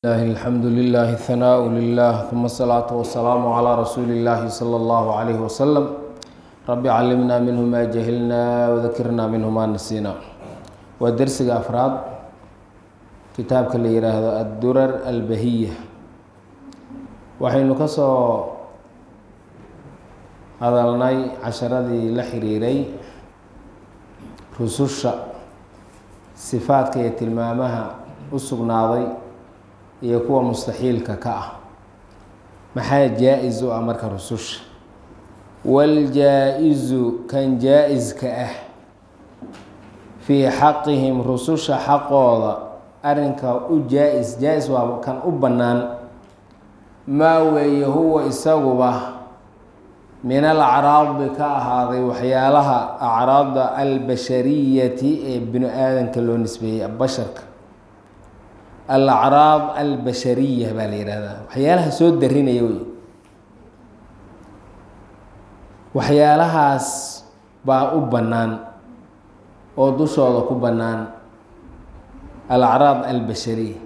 لله الحمد لله الثناء لله ثم الصلاة والسلام على رسول الله صلى الله عليه وسلم رب علمنا منه ما جهلنا وذكرنا منه ما نسينا ودرسga أفراad kitaabka la yihaahdo الdurar البahiية waxaynu ka soo hadalnay casharadii la xiriiray rususha sifaadka iyo tilmaamaha u sugnaaday iyo kuwa mustaxiilka ka ah maxaa jaa-is u ah marka rususha waljaa-izu kan jaa-iska ah fii xaqihim rususha xaqooda arrinka u jaa-is jaa-is waa kan u bannaan maa weeye huwa isaguba min alacraadi ka ahaaday waxyaalaha acraada albashariyati ee bini aadanka loo nisbeeyey basharka alacraad albashariya baa la yihahdaa waxyaalaha soo darinaya wey waxyaalahaas baa u bannaan oo dushooda ku bannaan alacraad albashariya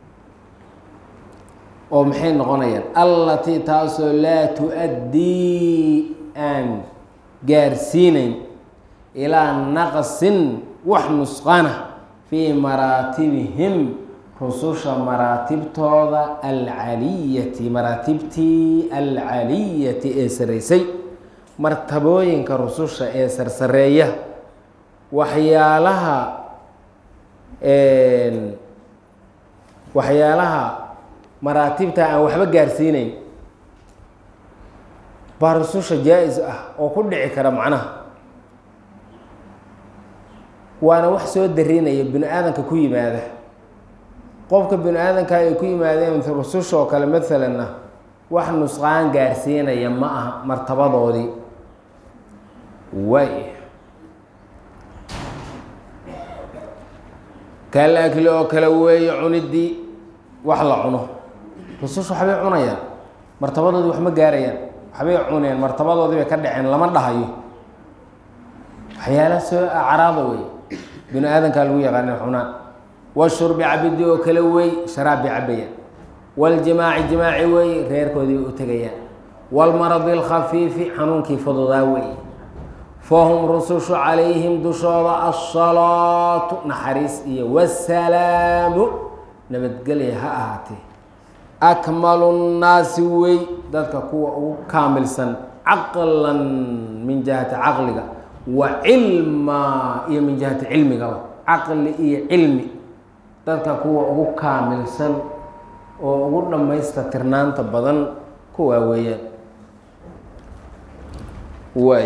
oo maxay noqonayaan allatii taasoo laa tu-addii aan gaarsiinayn ilaa naqsin wax nusqana fii maraatibihim rususha maraatibtooda alcaliyati maraatibtii alcaliyati ee saraysay martabooyinka rususha ee sarsareeya waxyaalaha waxyaalaha maraatibta aan waxba gaarsiinayn baa rususha jaa-is ah oo ku dhici kara macnaha waana wax soo darinaya bini aadanka ku yimaada qofka bini aadanka ay ku yimaadeen rususha oo kale maalanna wax nusqaan gaarsiinaya ma aha martabadoodii waay kal akli oo kale weeye cunidii wax la cuno rususha waxbay cunayaan martabadoodii wax ma gaarayaan waxbay cuneen martabadoodii bay ka dhaceen lama dhahayo waxyaala soo acraada wey bini aadankaa lagu yaqaana cunaan washurbi cabidi oo kale wey sharaab bay cabayaan waljimaaci jimaaci wey reerkoodii u tegayaan walmaradi alkhafiifi xanuunkii fududaa wey fahum rusushu calayhim dushooda asalaatu naxariis iyo wasalaamu nabadgelya ha ahaatee akmalu nnaasi wey dadka kuwa ugu kaamilsan caqlan min jihati caqliga wa cilma iyo min jihati cilmigaba caqli iyo cilmi dadka kuwa ugu kaamilsan oo ugu dhammaysta tirnaanta badan kuwaa weeyaan waay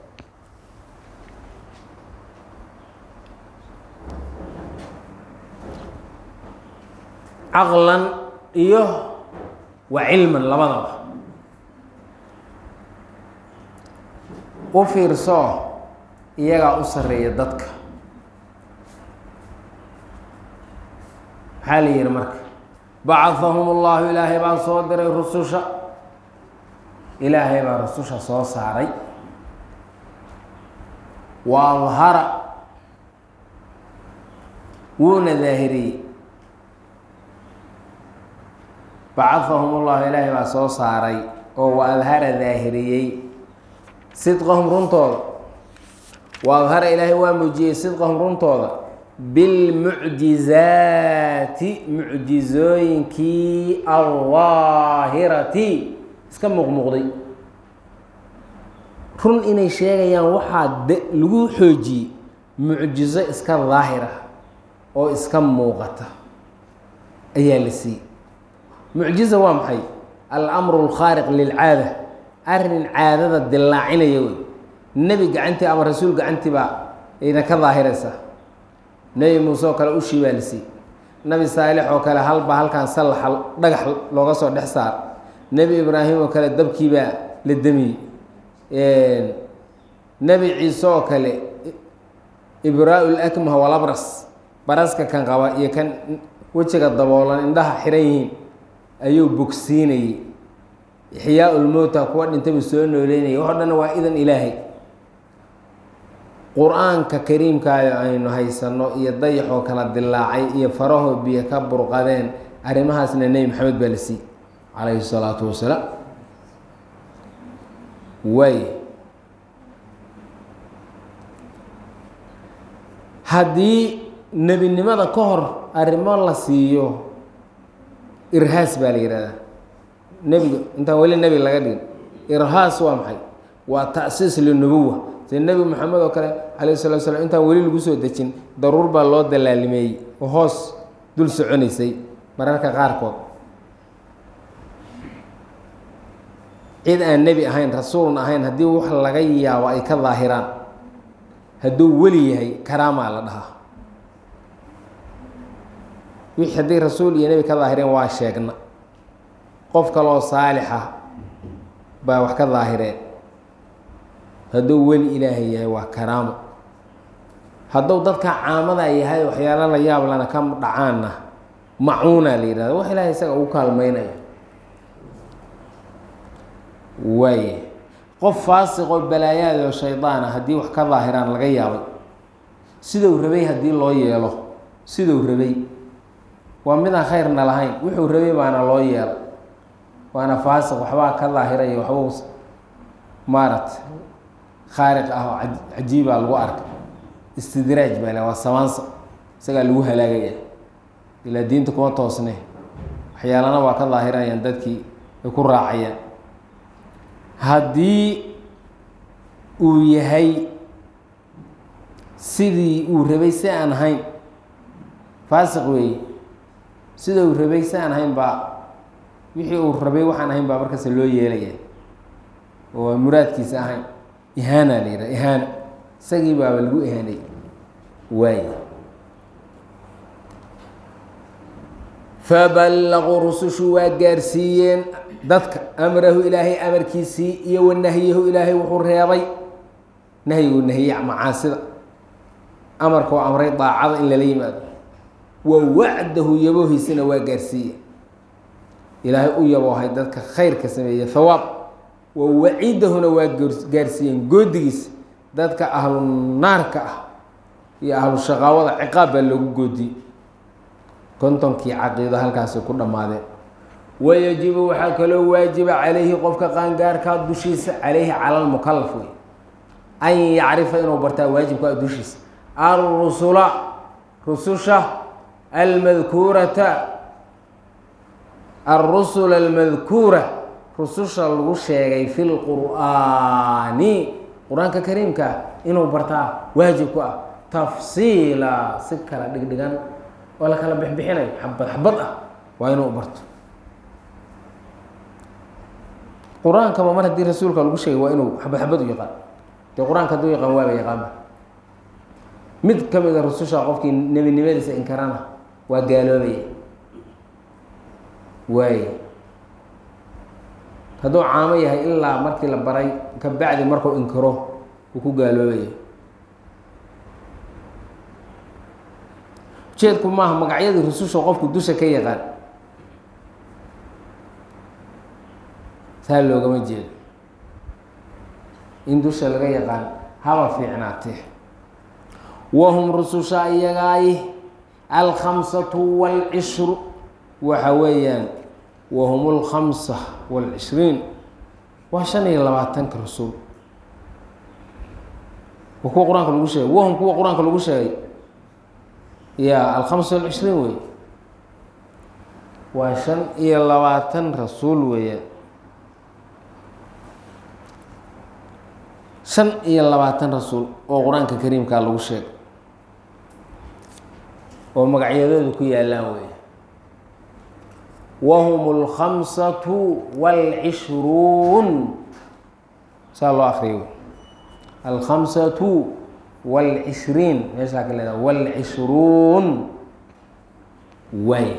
caqlan iyo wa cilman labadaba u fiirsoo iyagaa u sareeya dadka maxaa la yihi marka bacahahum ullahu ilaahay baa soo diray rususha ilaahay baa rususha soo saaray wa adhara wuuna daahiriyey bacahahum ullahu ilaahay baa soo saaray oo wa adhara daahiriyey sidqahum runtooda wa adhara ilaahay waa muujiyey sidqahum runtooda bilmucjizaati mucjizooyinkii aldaahirati iska muuqmuuqday run inay sheegayaan waxaa de lagu xoojiyey mucjizo iska daahira oo iska muuqata ayaa la siiyey mucjiza waa maxay almru alkhaariq lilcaada arrin caadada dillaacinaya wey nebi gacantii ama rasuul gacantii baa ayna ka daahiraysaa nebi muuse oo kale ushii baa la siiyey nebi saalix oo kale halba halkan sallaxa dhagax looga soo dhex saar nebi ibraahim oo kale dabkiibaa la demiyey nebi ciise oo kale ibraa lakmah walabras baraska kan qaba iyo kan wejiga daboolan indhaha xiran yihiin ayuu bogsiinayey ixyaa ulmowta kuwa dhintaybu soo nooleynayay waxo dhan waa idan ilaahay qur-aanka kariimkaayo aynu haysanno iyo dayaxoo kala dilaacay iyo farahoo biyo ka burqadeen arrimahaasna nebi maxamed baa la siiyey calayhi salaatu wasalaam waay haddii nebinimada ka hor arrimo la siiyo irhaas baa la yihahdaa nebiga intaan weli nebi laga dhigin irhaas waa maxay waa ta'siis linubuwa sida nebi maxamed oo kale calayhi salatu slam intaan weli lagu soo dejin daruur baa loo dalaalimeeyey oo hoos dul soconaysay mararka qaarkood cid aan nebi ahayn rasuulna ahayn haddii wax laga yaabo ay ka daahiraan hadduu weli yahay karaamaa la dhahaa wixii haddii rasuul iyo nebi ka daahireen waa sheegna qof kaloo saalixa baa wax ka daahireen hadduu weli ilaahay yahay waa karaamo hadduu dadka caamada yahay waxyaalo la yaab lana ka dhacaanna macuuna la yihahda wax ilaahay isaga ugu kaalmaynayo waaye qof faasiqoo balaayaad oo shaydaana haddii wax ka daahiraan laga yaabay siduu rabay haddii loo yeelo siduu rabay waa midaan khayrna lahayn wuxuu rabay baana loo yeelo waana faasiq waxbaa ka daahiraya waxbuu maaragta khaariq ah oo cajiibaa lagu arkay istidraaj baa le waa samaansa isagaa lagu halaagaya ilaa diinta kuma toosne waxyaalana waa ka daahirayaan dadkii ay ku raacayaan haddii uu yahay sidii uu rabay si aan ahayn faasiq weeye sida uu rabay si aan ahayn baa wixii uu rabay waxaan ahayn baa markaas loo yeelaya oo aan muraadkiisa ahayn ihaana la yidhaha ihaana isagii baaba lagu ihaanay waay faballaquu rusushu waa gaarsiiyeen dadka amrahu ilaahay amarkiisii iyo wanahyahu ilaahay wuxuu reebay nahyigu nahye macaasida amarkoo amray daacada in lala yimaado wa wacdahu yaboohiisana waa gaarsiiye ilaahay u yaboohay dadka khayrka sameeye hawaab wa waciidahuna waa gaarsiiyeen goodigiisa dadka ahlu naarka ah iyo ahlu shaqaawada ciqaab baa loogu goodiyey kontonkii caqiido halkaasay ku dhammaadeen wayajibu waxaa kaloo waajiba calayhi qofka qaangaarkaa dushiisa calayhi cala lmukalaf wey an yacrifa inuu bartaa waajibkaa dushiisa alrusula rususha almadkuurata alrusula almadkuura rususha lagu sheegay fi lqur'aani qur-aanka kariimkaa inuu bartaa waajib ku ah tafsiila si kala dhigdhigan oo la kala bixbixinayo xabad xabad ah waa inuu barto qur-aankaba mar haddii rasuulka lagu sheegay waa inuu xabad xabad u yaqaan dee qur-aanka hadduu yaqaan waaba yaqaanba mid ka mid a rususha qofkii nebinimadiisa inkarana waa gaaloobaya waay hadduu caamo yahay ilaa markii la baray ka bacdi markuu inkiro uu ku gaaloobaya ujeedku maaha magacyadii rususha qofku dusha ka yaqaan saa loogama jeedo in dusha laga yaqaan haba fiicnaatee wahum rususha iyagaay alkhamsatu waalcishru waxa weeyaan wahum alkhamsa waalcishriin waa shan iyo labaatanka rasuul waa kuwa qur-aanka lagu sheegay wahum kuwa qur-aanka lagu sheegay ya alkhamsa walcishriin wey waa shan iyo labaatan rasuul weeyaan shan iyo labaatan rasuul oo qur-aanka kariimkaa lagu sheegay oo magacyadooda ku yaallaan wey wahum alkhamsatu waalcishruun saa loo akriya wey alkhamsatu waalcishriin meeshaa ka leedaha waalcishruun waay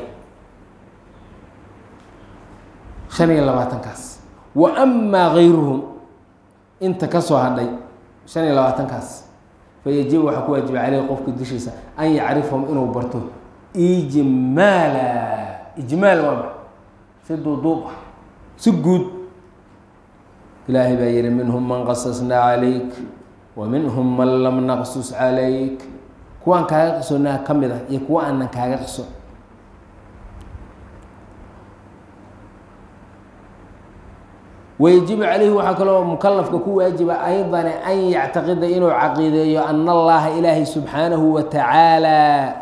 shan iyo labaatankaas wa amaa gayruhum inta ka soo hadhay shan iyo labaatankaas fayajibu waxaa ku waajiba caleyhi qofka dushiisa an yacrifahum inuu barto ijmaala ijmaal waa ma si duuduub ah si guud ilaahay baa yihi minhum man qasasnaa calayk wa minhum man lam naqsus calayk kuwaan kaaga qisonaa ka mid ah iyo kuwa aanan kaaga qiso wayajibu calayhi waxaa kaloo mukalafka ku waajiba aydan an yactaqida inuu caqiideeyo ana allaha ilaahay subxaanahu wa tacaala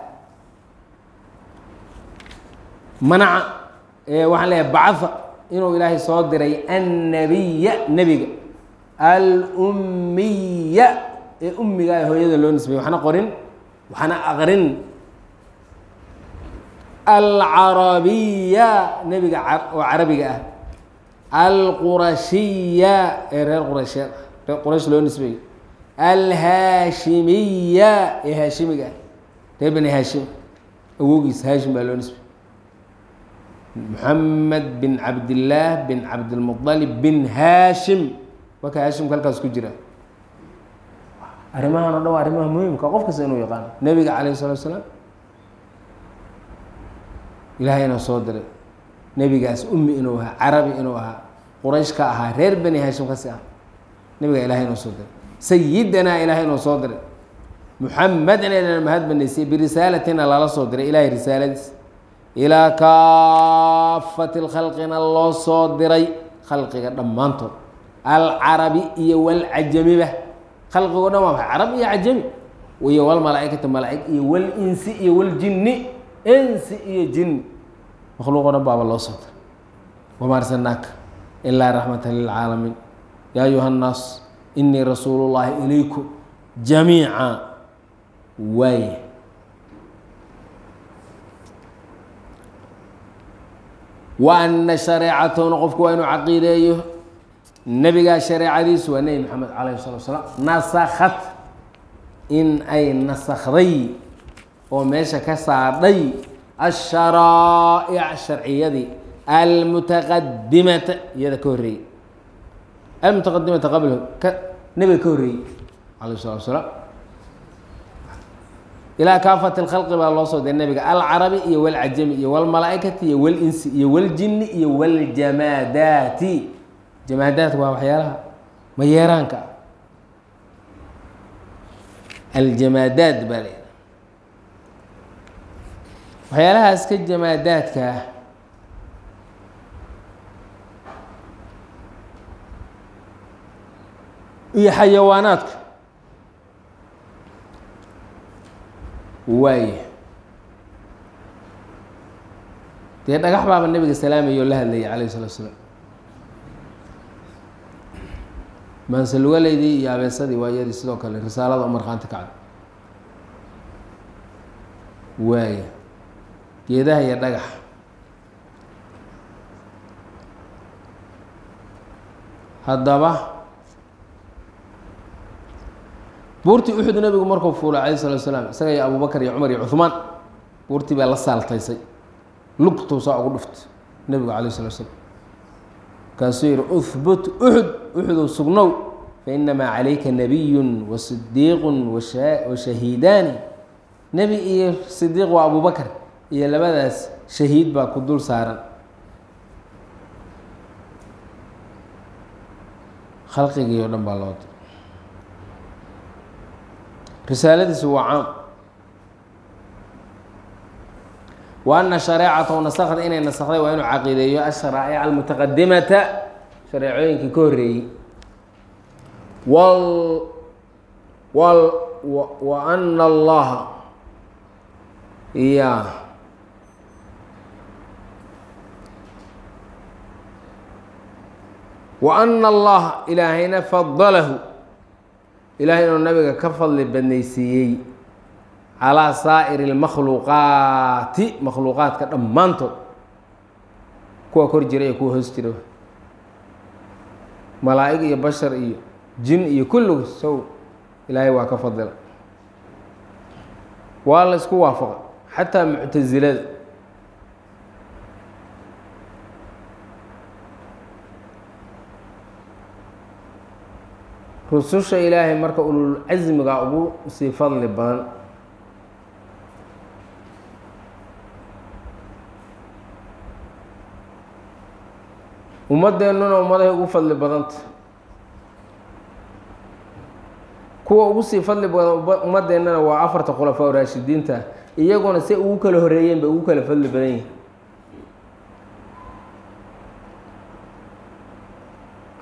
manaca waxaan leeyahay bacaa inuu ilaahay soo diray annabiya nebiga alummiya ee ummiga ee hooyada loo nisbay waxna qorin waxna aqrin alcarabiya nebiga oo carabiga ah alqurashiya ee reer quraysheed reer quraysh loo nisbeeyo alhaashimiya ee haashimiga ah reer bani haashim awowgiis haashim baa loo nisbey moxamed bin cabdillaah bin cabdilmuطalib bin haashim marka haashimka halkaas ku jira arrimahan o dhan waa arrimaha muhimka qof kasta inuu yaqaano nebiga calayh الsalatu asalaam ilaahayna soo diray nebigaas ummi inuu ahaa carabi inuu ahaa quraysh ka ahaa reer bani haashim kasi ah nebiga ilahay inuu soo diray sayidanaa ilahay inuu soo diray muxamedna inaan mahad banaysay birisaalatina lala soo diray ilahay risaaladiis ilaa kaafati lkhalqina loo soo diray khalqiga dhammaantood alcarabi iyo walcajamiba khalqigo dhan waa maxay carab iyo cajami iyo walmalaaikati malaaig iyo walinsi iyo waljinni insi iyo jinni makhluuqo dhan baaba loo soo diray wama arsalnaaka ilaa raxmata lilcaalamiin yaa ayuha nnaas inii rasuulu llaahi ilaykum jamiica waaya wa ana shareecatahuna qofku waa inuu caqiideeyo nebigaa shareecadiisu waa nebi maxamed calayh salatu salaam nasakhat in ay nasakday oo meesha ka saadhay asharaa'ic sharciyadii almutaqadimata iyada ka horreeyey almutaqadimata qablahu ka nebiga ka horreeyey calayh salatu salaam ilaa kaafati lkhalqi baa loo soo diray nebiga alcarabi iyo walcajami iyo walmalaaikati iyo walinsi iyo waljini iyo waljamaadaati jamaadaat waa waxyaalaha mayeeraanka ah aljamaadaad baa la waxyaalahaas ka jamaadaadka ah iyo xayawaanaadka waay dee dhagax baaba nebiga salaamaya oo la hadlayay calayh salatu salaam maansalugaleydii iyo abeesadii waa iyadii sidoo kale risaalada u markhaanti kacda waaya geedaha iyo dhagax haddaba buurtii uxud nebigu markuu fuulay calayh salatu salaam isaga iyo abubakar iyo cumar iyo cuhmaan buurtii baa la saaltaysay lugtuu saa ugu dhuftay nebigu calayh salatu slam markaasuu yihi uhbut uxud uxudow sugnow fainamaa calayka nabiyun wa sidiiqun wa shahiidaani nebi iyo sidiiq waa abubakar iyo labadaas shahiid baa ku dul saaran khalqigii oo dhan baa loo diray risaaladiisu waa caam wa ana shareecatahu nasakda inay nasakday waa inuu caqiideeyo asharaa'ic almutaqadimata shareecooyinkii ka horreeyey wal wal wa ana allaha ya wa ana allaha ilaahayna fadalahu ilahay inuu nabiga ka fadli badnaysiiyey calaa saa'iri اlmakhluuqaati makhluuqaadka dhammaantood kuwa kor jira iyo kuwa hoos jira malaa'ig iyo bashar iyo jin iyo kulligu sow ilaahay waa ka fadila waa la isku waafaqa xataa muctasilada rususha ilaahay marka ulul casmiga ugu sii fadli badan ummadeennuna ummadahay ugu fadli badanta kuwa ugu sii fadli badan ummadeennana waa afarta khulafaa raashidiinta iyaguna si ugu kala horeeyeen bay ugu kala fadli badan yihin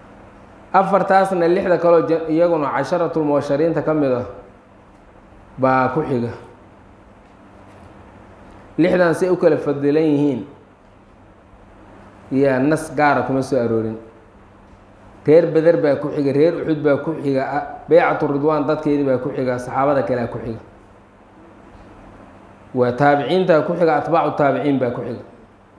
afartaasna lixda kaloo iyaguna casharatulmubashariinta ka mid ah baa ku xiga lixdan say u kala fadilan yihiin yaa nas gaara kuma soo aroorin reer beder baa ku xiga reer uxud baa ku xiga beycatu ridwaan dadkeedii baa ku xiga saxaabada kalea ku xiga waa taabiciintaa ku xiga atbaacu taabiciin baa ku xiga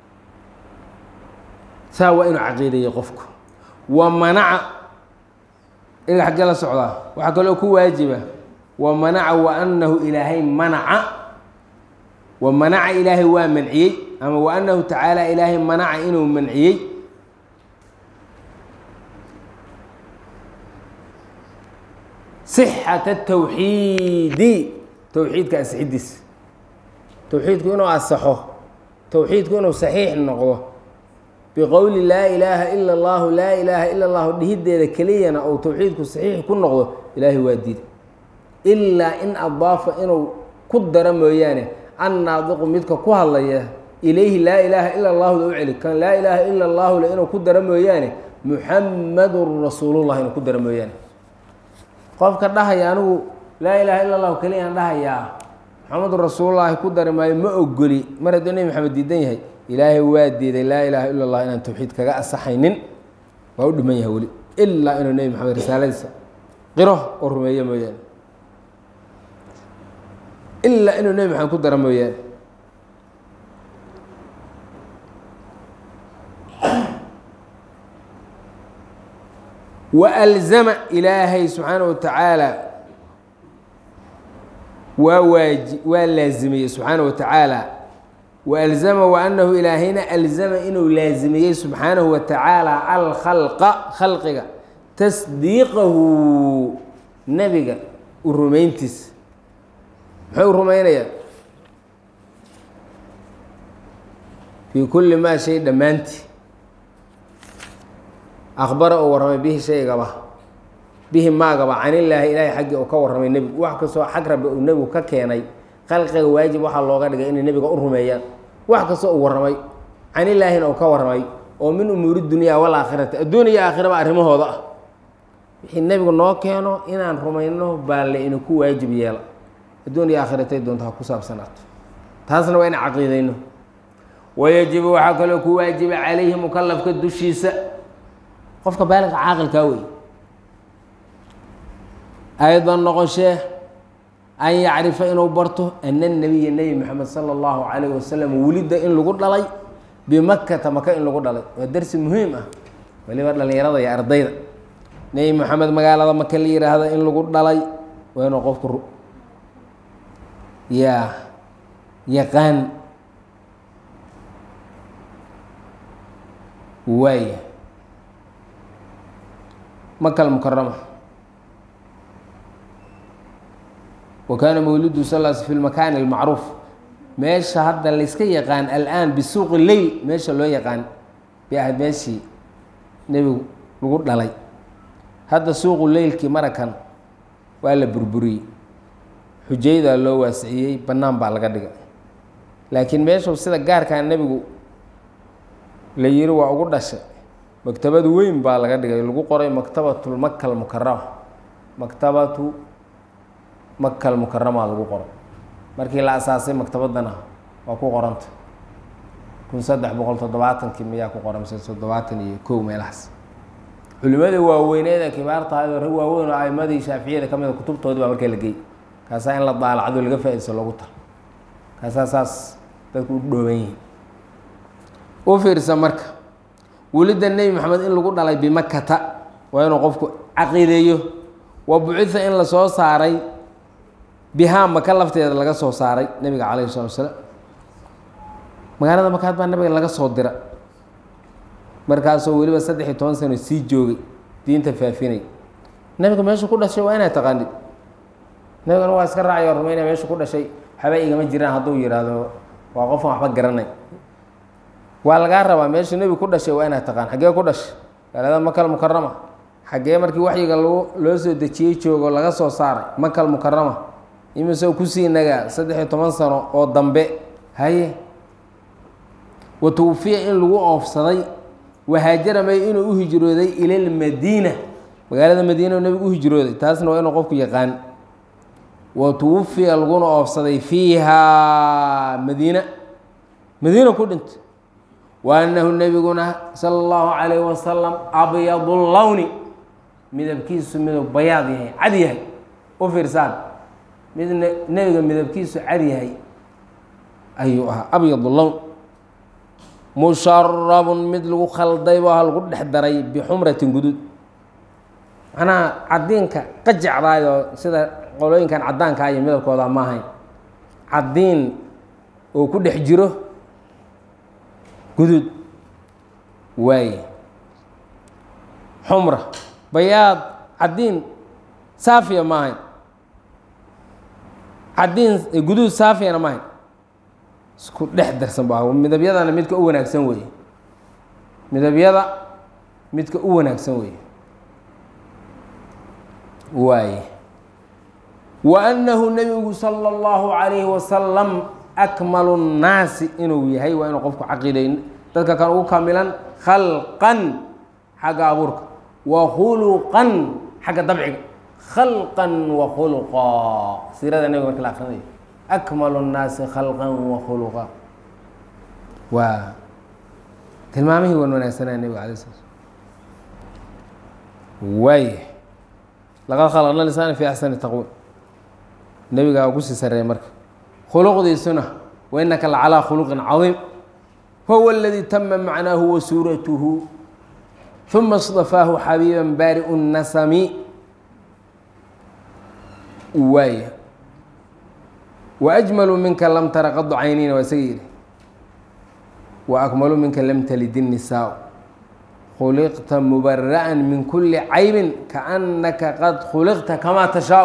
saa waa inuu caqiideeyey qofku wa manaca inaga xaggee la socdaa waxaa kaloo ku waajiba wa manaca wa annahu ilaahay manaca wa manaca ilaahay waa manciyey ama wa annahu tacaala ilaahay manaca inuu manciyey sixata tawxiidi towxiidka asxidiisa towxiidku inuu asaxo towxiidku inuu saxiix noqdo biqowli laa ilaaha ila allahu laa ilaaha ila allahu dhihideeda keliyana ou towxiidku saxiix ku noqdo ilaahay waa diiday ilaa in adaafa inuu ku daro mooyaane annaadiqu midka ku hadlaya ilayhi laa ilaaha ila allahu u celi kan laa ilaaha ila allahu le inuu ku daro mooyaane muxamadun rasuulullah inuu ku daro mooyaane qofka dhahaya anigu laa ilaaha ila allahu keliyaan dhahayaa maxamedun rasuulullaahi ku dari maayo ma ogoli mar hadduu nebi maxamed diidan yahay ilaahay waa diiday laa ilaaha ila allah inaan towxiid kaga asaxaynin waa u dhiman yahay weli ilaa inuu nebi maxamed risaaladiisa qiro oo rumeeyo mooyaane ilaa inuu nebi maxamed ku daro mooyaane walzama ilaahay subxaana wa tacaala waa waaji waa laazimiyey subxaana wa tacaala waalzama waanahu ilaahayna alzama inuu laazimiyey subxaanahu wa tacaala alkhalqa khalqiga tasdiiqahu nebiga u rumayntiisa muxuu rumaynayaa fii kulli maa shay dhammaantii akbara uu warramay bihi shaygaba bihi maagaba canillaahi ilaahay xaggii uu ka warramay nebigu wax kastoo xag rabbi uu nebigu ka keenay khalqiga waajib waxaa looga dhigay inay nebiga u rumeeyaan wax kastoo uu warramay canilaahina uu ka warramay oo min umuuri dunyaa walaakhirati adduuniya iyo aakhiraba arrimahooda ah wixii nebigu noo keeno inaan rumayno baa la inaku waajib yeela adduun iyo aakhiratay doonta ha ku saabsanaato taasna waa in caqiidayno wayajibu waxaa kaloo ku waajiba calayhi mukalafka dushiisa qofka baaliqa caaqilkaa wey aydan noqoshee an yacrifa inuu barto ana nabiya nebi moxamed sala allahu calayh wasalam welidda in lagu dhalay bimakata maka in lagu dhalay waa darsi muhiim ah waliba dhallinyarada iyo ardayda nebi moxamed magaalada maka la yihaahda in lagu dhalay waa inuu qofku yaa yaqaan waaya maka almukarama wa kaana mawlidu sal l fi lmakaani almacruuf meesha hadda layska yaqaan alaan bisuuqi leyl meesha loo yaqaan bay ahayd meeshii nebigu lagu dhalay hadda suuqu leylkii marakan waa la burburiyey xujaydaa loo waasiciyey bannaan baa laga dhigay laakiin meeshu sida gaarkaa nebigu la yiri waa ugu dhashay maktabad weyn baa laga dhigay lagu qoray maktabatul makal mukarama maktabatu makal mukarama lagu qoray markii la asaasay maktabadana waa ku qoranta kun saddex boqol toddobaatankii miyaa ku qoran mise toddobaatan iyo kow meelahaas culimadii waaweyneed ee kibaarta ahayd oo rag waaweyn oo aimadii shaaficiyada ka mida kutubtoodii baa markaa la geeyy kaasaa in la daalacdo laga faa-idaysto loogu talo kaasaa saas dadku u dhooban yihiin u fiirsa marka welidda nebi maxamed in lagu dhalay bimakata waa inuu qofku caqiideeyo wa bucitha in lasoo saaray bihaa maka lafteeda laga soo saaray nebiga calayhi salatu wasalaam magaalada makaad baa nabiga laga soo dira markaasoo weliba saddex iyo toban sano sii joogay diinta faafinay nebiga meeshu ku dhashay waa inaad taqaanid nebigana waa iska raacay oo rumeynaya meeshu ku dhashay waxba igama jiraan hadduu yidhaahdo waa qofan waxba garanay waa lagaa rabaa meesha nebigu ku dhashay waa inaad taqaan xaggee ku dhashay magaalada makal mukarama xaggee markii waxyiga lagu loo soo dejiyey joogo laga soo saaray makal mukarama imisoo kusii nagaa saddex iyo toban sano oo dambe haye wa twufiya in lagu oofsaday wahaajara may inuu u hijrooday ila lmadiina magaalada madiina oo nebigu u hijrooday taasna waa inuu qofku yaqaan wa tuwafiya laguna oofsaday fiihaa madiina madiina ku dhintay wa annahu nebiguna sala allahu calayhi wasalam abyadu lowni midabkiisu midab bayaad yahay cad yahay u fiirsaan mid nebiga midabkiisu cad yahay ayuu ahaa abyad lown musharabun mid lagu khalday baa lagu dhex daray bixumratin guduud macnaha cadiinka qajacdaayoo sida qolooyinkan caddaanka iyo midabkooda ma ahayn caddiin oo ku dhex jiro guduud waaye xumra bayaad caddiin saafiya ma ahayn caddiin guduud saafiyana ma ahayn isku dhex darsan bu aha midabyadana midka u wanaagsan weeye midabyada midka u wanaagsan weeye waaye wa annahu nebigu sala allahu calayhi wasalam akmalu nnaasi inuu yahay waa inuu qofku caqiiday dadka kan ugu kamilan khalqan xagga abuurka wa khuluqan xagga dabciga khalqan wa khuluqa siirada nebiga marka la akrinayo akmalu nnaasi khalqan wa khuluqa waa tilmaamihii wan wanaagsanaa nebiga alay sla waay laqad khalaqna lisaana fi axsani taqwiim nebigaa ugu sii sareeya marka khuluqdiisuna wa innaka lacalaa khuluqin cadiim huwa aladii tama macnaahu wa suuratuhu uma اصطafaahu xabiiba baari'u الnasami waay waajmaluu minka lam tara qadu cayniina waa isaga yidhi waakmaluu minka lam talid الnisaa khuliqta mubara'an min kuli caybin kaannaka qad khuliqta kamaa tashaau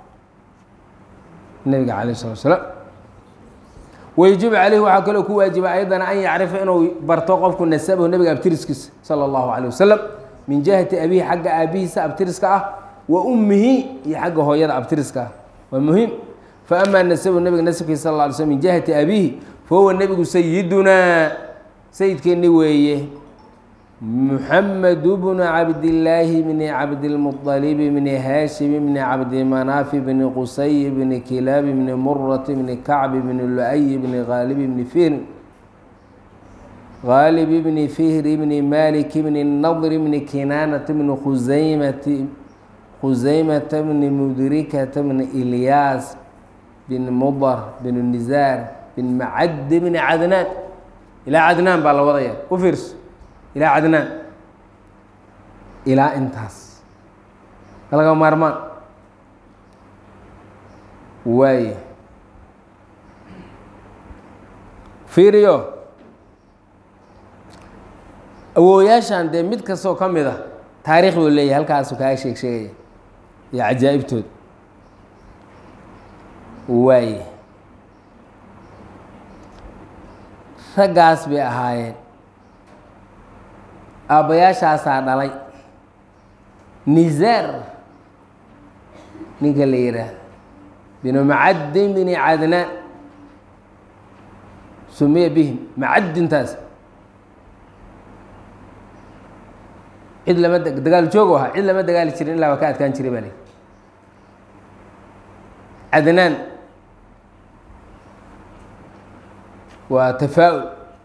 nabiga calayh الslat slaam wayajibu caleyhi waxaa kaloo ku waajiba ayadana an yacrifa inuu barto qofku nasabahu nebiga abtiriskiisa sala allahu caleyh wasalam min jihati abihi xagga aabihiisa abtiriska ah wa ummihi iyo xagga hooyada abtiriska ah waa muhiim fa amaa nasabahu nebiga nasabkiisa sal lla alay slm min jihati abihi fa huwa nebigu sayidunaa sayidkeenni weeye muxamed bnu cabdillaahi bni cabdilmuطalib bni haashim bni cabdimanaaf bni qusay bni kilaab bni murat bni kacb bni lu-y bni haalib bni fihr haalib bni fihr bni malik bni nadr bni kinaanata bni khusaymati khusaymata bni mudrikata bni ilyaas bni mudar bni nizaar bni macad bni cadnaan ilaa cadnaan baa la wadaya u fiirso ilaa cadnaan ilaa intaas laga maarmaan waaye fiiriyo awooyaashan dee mid kastoo ka mid a taariikh buu leeyahay halkaasu kaaga sheeg sheegaya iyo cajaa'ibtooda waaye raggaas bay ahaayeen aabbayaashaasaa dhalay nizaar ninka la yidhaahdo binu macadin bini cadnaan sumiya bihim macadintaas cid lama dagaal joogu ahaa cid lama dagaali jirin ilaa waa ka adkaan jiray baa li cadnaan waa tafaa-ul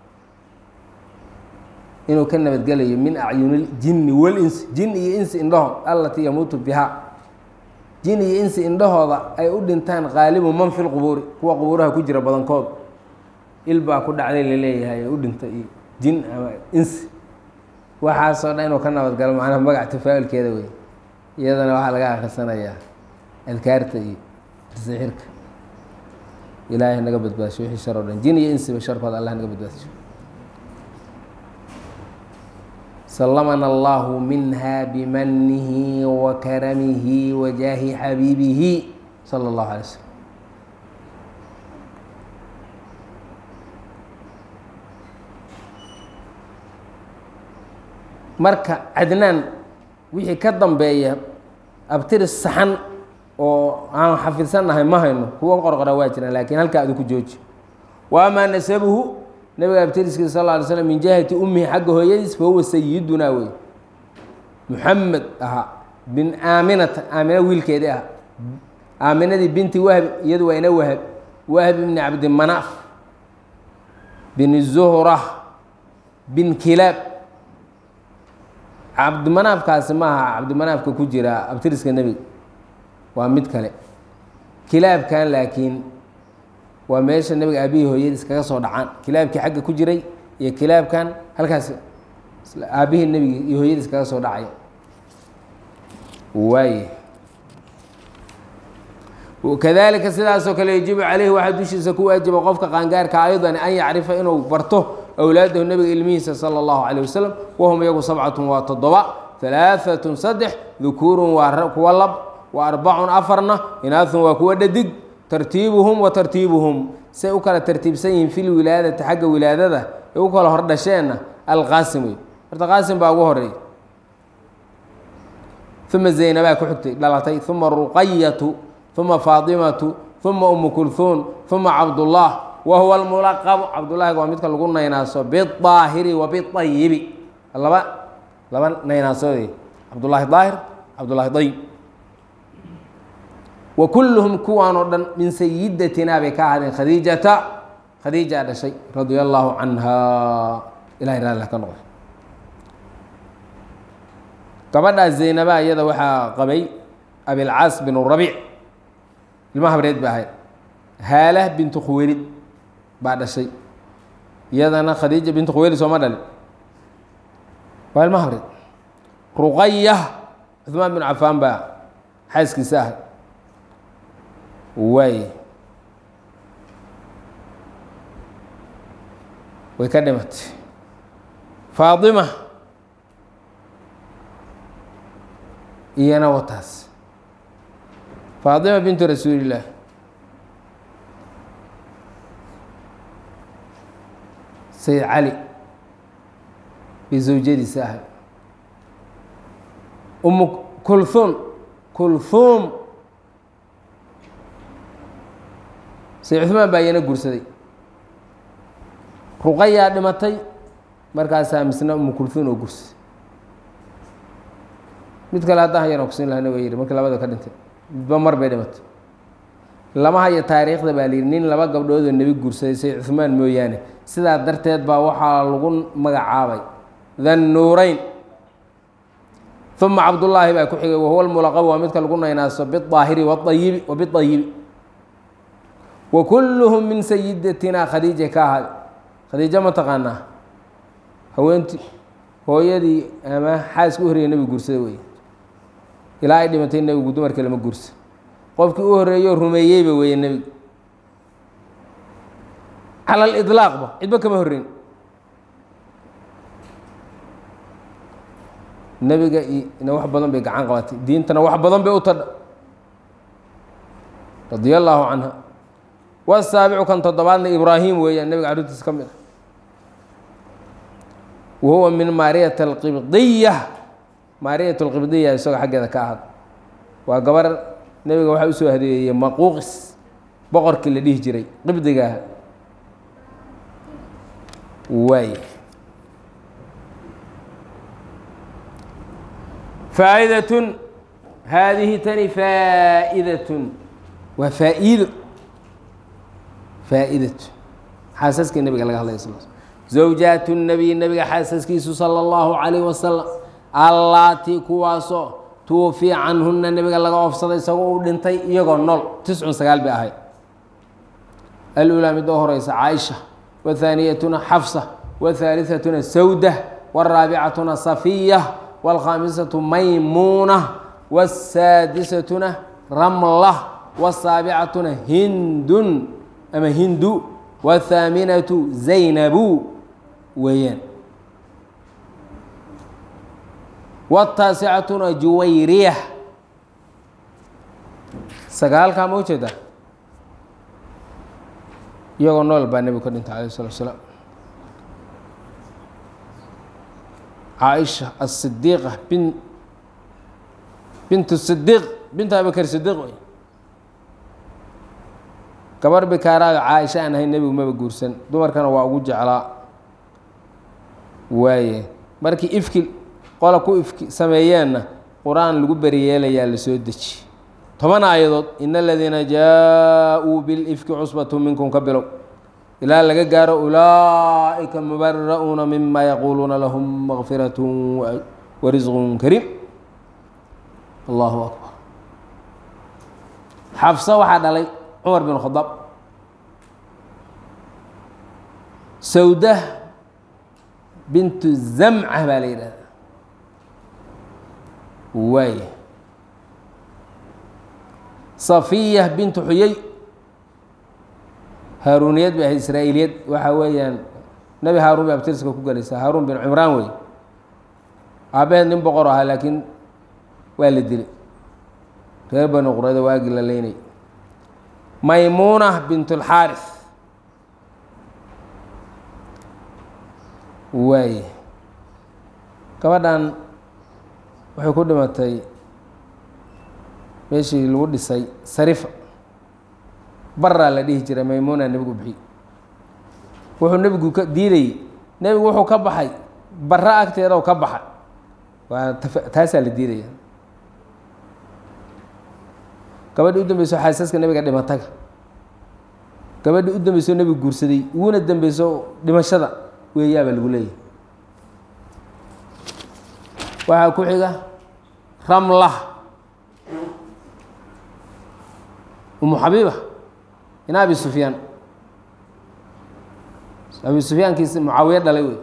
inuu ka nabadgelayo min acyuni jinni walinsi jin iyo insi indhahood allatii yamuutu bihaa jin iyo insi indhahooda ay u dhintaan qaalibu man fi lqubuuri kuwa qubuuraha ku jira badankood il baa ku dhacday laleeyahay u dhinta iyo jin ama insi waxaasoo dhan inuu ka nabadgalo macnaha magac tafaa-ulkeeda wey iyadana waxaa laga akhrisanayaa adkaarta iyo sixirka ilaahay naga badbaasho wixii shar o dhan jin iyo insiba sharkooda allah naga badbaasho سلمنا الله منها بمنه وكرمه وجاه حبيبه صلى الله عليه وسلم marka cadnaan wixii ka dambeeya abtiris saxan oo aan xafidsannahay ma hayno kuwa qorqora waa jiraan laakiin halkaa adu ku jooji wa amaa nasabuhu nabiga abtiriskiisa sal ly slm min jihati ummihi xagga hooyadiis fa huwa sayidunaa wey muxamed ahaa bin aaminata aamina wiilkeedii ah aaminadii binti wahb iyadu waa ina wahab wahb ibni cabdimanaaf bin zuhra bin kilaab cabdimanaafkaasi maaha cabdimanaafka ku jira abtiriska nebiga waa mid kale kilaabkan laakiin waa meesha nebiga aabihii hooyadii iskaga soo dhacaan kilaabkii xagga ku jiray iyo kilaabkan halkaas aabihii nebiga iyo hooyadii iskaga soo dhacaya waaye kadalika sidaasoo kale yajibu caleyhi waxaa dushiisa ku waajiba qofka qaangaarka aydan an yacrifa inuu barto awlaadahu nebiga ilmihiisa sala allahu caleyh wasalam wahum iyagu sabcatun waa toddoba halaaatun saddex dukuurun waa kuwa lab wa arbacun afarna inaahun waa kuwa dhadig tartiibuhum wa tartiibuhum say u kala tartiibsan yihiin fil wilaadati xagga wilaadada ee u kala hordhasheenna alqaasim wey horta qaasim baa ugu horeey uma zaynabaa ku xigtay dhalatay uma ruqayatu uma faatimatu uma umu kulhuun uma cabdullah wa huwa almulaqabu cabdullaahiga waa midka lagu naynaaso bidaahiri wa biayibi laba laba naynaasood cabdullaahi daahir cabdullaahi dayib wa kulluhum kuwaan oo dhan min sayidatinaa bay ka ahaadeen khadiijata khadiija dhashay radia allaahu canha ilahay raali ka noqday gabadhaas zaynaba iyada waxaa qabay abilcaas bin rabiic ilma habreed ba ahayd haalah bintu khuweylid baa dhashay iyadana khadiija bintu khuweylid sooma dhalin waa ilma habreed ruqaya cuثmaan bin cafaan baa xaaskiisa ahay waay way ka dhimatay faatima iyana wataas faatima bintu rasuulillaah sayid cali bay zawjadiisa ahay umu kulhuun kulhuum sayid cuثmaan baa iyana guursaday ruqayaa dhimatay markaasaa misna umu kulhuun oo guursaday mid kale haddaan hayana kusin lahana waa yihi markii labada ka dhintay midba mar bay dhimatay lama hayo taariikhda baa layidhi nin laba gabdhoodoo nebi guursaday sayid cuثmaan mooyaane sidaa darteed baa waxaa lagu magacaabay dhannuurayn uma cabdullaahi baa ku xigay wahuwa lmulaqab waa midka lagu naynaaso bidaahiri waayibi wa biayibi wa kulluhum min sayidatina khadiija ka ahaaday khadiijo ma taqaanaa haweentii hooyadii ama xaaska u horreeyay nebigu guursada wey ilaa ay dhimatay nebigu dumarka lama guursa qofkii u horreeyo rumeeyeyba weeye nebigu cala aliطlaaqba cidba kama horreyn nebiga ina wax badan bay gacan qabatay diintana wax badan bay u tadha radia allaahu canha wasaabicu kan toddobaadna ibraahim weeyaan nebiga carruurtiisa ka mid a wa huwa min maariyat alqibdiya maariyat alqibdiya isagoo xaggeeda ka ahad waa gabar nebiga waxaa usoo hadeeyey maquuqis boqorkii la dhihi jiray qibdigaah waay faa'idatun haadihi tani faa'idatun waa faa'iido faa'iidatu xaasaskii nebiga laga hadlaya sal zawjaatu nabiy nebiga xaasaskiisu sala allahu calayh wasalam allaatii kuwaasoo tuwafii canhuna nebiga laga oofsaday isagoo uu dhintay iyagoo nool tiscun sagaal bay ahayd alulaa midda u horeysa caaisha wathaaniyatuna xafsa wathaalihatuna sawda waraabicatuna safiya wاlkhaamisatu maymuuna wاsaadisatuna ramla wاsaabicatuna hindun ama hindu wاthaaminatu zaynabu weeyaan wاtaasicatuna juwayriya sagaalkaa ma ujeeda iyagoo nool baa nebigu ka dhintay alayh الslat slaam caaisha asidiiqa bin bint sidiiq bint abibakr sidiiq wey gabar bikaaraayo caaisha aan ahayn nebigu maba guursan dumarkana waa ugu jeclaa waaye markii ifki qola ku ifki sameeyeenna qur-aan lagu beriyeelayaa la soo deji toban aayadood in aladiina jaa-uu bilifki cusbatu minkum ka bilow ilaa laga gaaro ulaa'ika mubara'uuna mima yaquuluuna lahum makfirat warisqun kariim allahu akbar xafsa waxaa dhalay cumar bin khadaab sawda bintu zamca baa la yidhahda waay safiya bintu xuyey haaruuniyad bay ahayd israa'iiliyad waxa weeyaan nebi haaruun bay abtirska ku galaysaa haaruun bin cimraan wey aabaheed nin boqor ahaa laakiin waa la dilay reer bani qurayda waagii la leynay maymuuna bint اlxaaris waaye gabadhan waxay ku dhimatay meeshii lagu dhisay sarifa baraa la dhihi jiray maymuuna nebigu bixi wuxuu nebigu ka diidayey nebigu wuxuu ka baxay bara agteedaw ka baxay waa taasaa la diidaya gabadhii u dambeyso xaasaska nebiga dhimataga gabadhii u dambeyso nebigu guursaday uguna dambeyso dhimashada weeyaabaa lagu leeyahay waxaa ku xiga ramla umu xabiiba ina abi sufyaan abi sufyaankiisi mucaawiye dhalay wey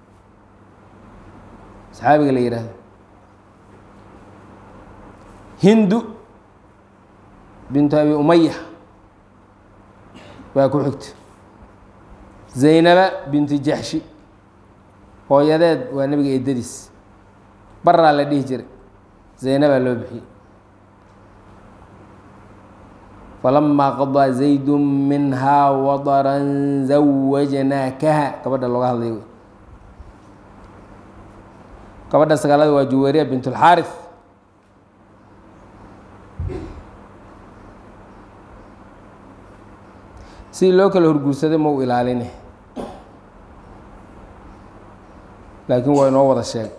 saxaabiga la yidhaahdo hindu bintu abi umaya waa ku xigta zaynaba bintu jaxshi hooyadeed waa nebiga eedadiis baraa la dhihi jiray zaynabaa loo bixiyey falamaa qadaa zaydu minhaa wadaran zawajnaakaha gabadha looga hadlay wey gabadha sagaalada waa juwariya bint اlxaariث sidii loo kala horguursaday ma u ilaaline laakiin waa inoo wada sheeg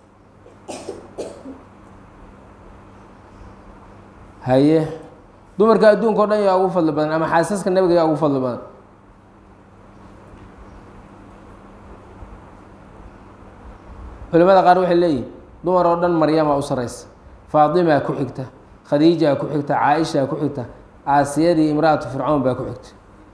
haye dumarka adduunka o dhan yaa ugu fadli badan ama xaasaska nebiga yaa ugu fadli badan culimada qaar waxay leeyihin dumar oo dhan maryamaa u saraysa faatimaa ku xigta khadiijaa ku xigta caaishaa ku xigta aasiyadii imra-atu fircoon baa ku xigta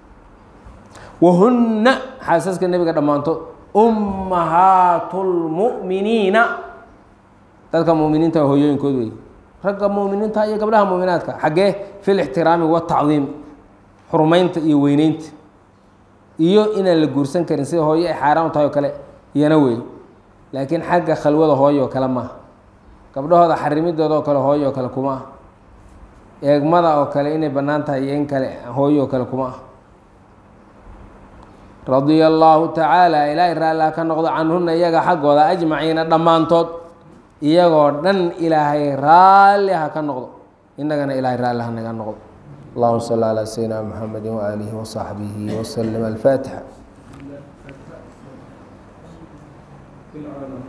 wahunna xaasaska nebiga dhammaantood ummahaatu lmu'miniina dadka mu'miniinta hooyooyinkood wey ragga mu'miniinta iyo gabdhaha mu'minaadka xaggee fi lixtiraami watacdiim xurmaynta iyo weyneynta iyo inaan la guursan karin sida hooyo ay xaaraan tahay oo kale iyana wey laakiin xagga khalwada hooyo oo kale maaha gabdhahooda xarimidooda oo kale hooyo oo kale kuma ah eegmada oo kale inay bannaan tahay iyo in kale hooyo oo kale kuma ah radia allaahu tacaala ilaahay raalliha ka noqdo canhuna iyaga xaggooda ajmaciina dhammaantood iyagoo dhan ilaahay raalli ha ka noqdo innagana ilaahay raalli ha naga noqdo allahuma salli calaa sayidina muxamedi waaalihi wasaxbihi waslm alfaatixa